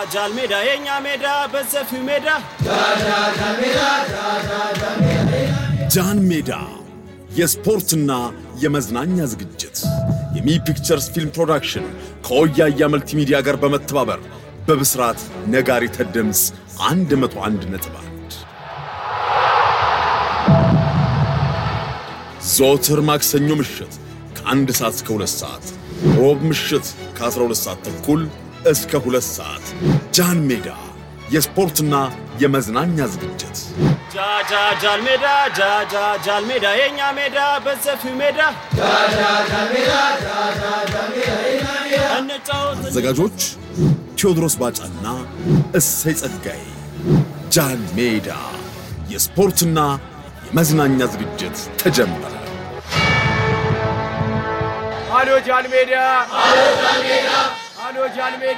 ጃል ሜዳ የኛ ሜዳ በሰፊው ሜዳ ጃን ሜዳ የስፖርትና የመዝናኛ ዝግጅት የሚ ፒክቸርስ ፊልም ፕሮዳክሽን ከወያያ መልቲሚዲያ ጋር በመተባበር በብስራት ነጋሪተ ድምፅ 101 ነጥብ አንድ ዘወትር ማክሰኞ ምሽት ከአንድ ሰዓት እስከ ሁለት ሰዓት ሮብ ምሽት ከ12 ሰዓት ተኩል እስከ ሁለት ሰዓት ጃን ሜዳ የስፖርትና የመዝናኛ ዝግጅት ጃጃ ጃል ሜዳ ጃጃ ጃል ሜዳ የኛ ሜዳ በሰፊው ሜዳ እንጫወት አዘጋጆች ቴዎድሮስ ባጫና እሰይ ጸጋዬ። ጃን ሜዳ የስፖርትና የመዝናኛ ዝግጅት ተጀመረ። አሎ ጃል ሜዳ አሎ ጃል ሜዳ